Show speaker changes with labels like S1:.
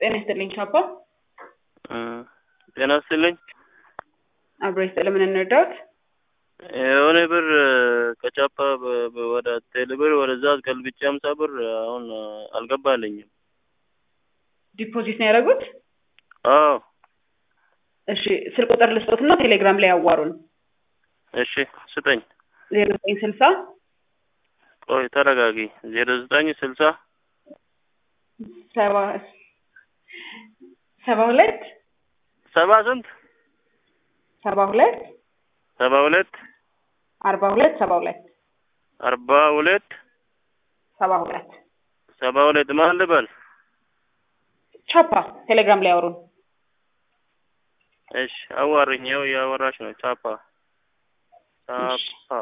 S1: ጤና ይስጥልኝ ቻፓ።
S2: ጤና ይስጥልኝ።
S1: አብሮ ይስጥል። ምን እንርዳዎት?
S2: የሆነ ብር ከቻፓ በ- በ- ወደ ቴሌብር ወደዛ ገልብጬ አምሳ ብር አሁን አልገባልኝም።
S1: ዲፖዚት ነው ያደረጉት?
S2: አዎ
S1: እሺ ስልክ ቁጥር ልስጦትና ቴሌግራም ላይ ያዋሩን።
S2: እሺ ስጠኝ።
S1: ዜሮ ዘጠኝ ስልሳ
S2: ቆይ ተረጋጊ። ዜሮ ዘጠኝ ስልሳ
S1: ሰባ ሰባ ሁለት
S2: ሰባ ስንት
S1: ሰባ ሁለት
S2: ሰባ ሁለት
S1: አርባ ሁለት ሰባ ሁለት
S2: አርባ ሁለት
S1: ሰባ ሁለት
S2: ሰባ ሁለት ማን ልበል?
S1: ቻፓ ቴሌግራም ላይ ያወሩን።
S2: እሺ አዋርኝ። ይኸው እያወራሽ ነው። ቻፓ ቻፓ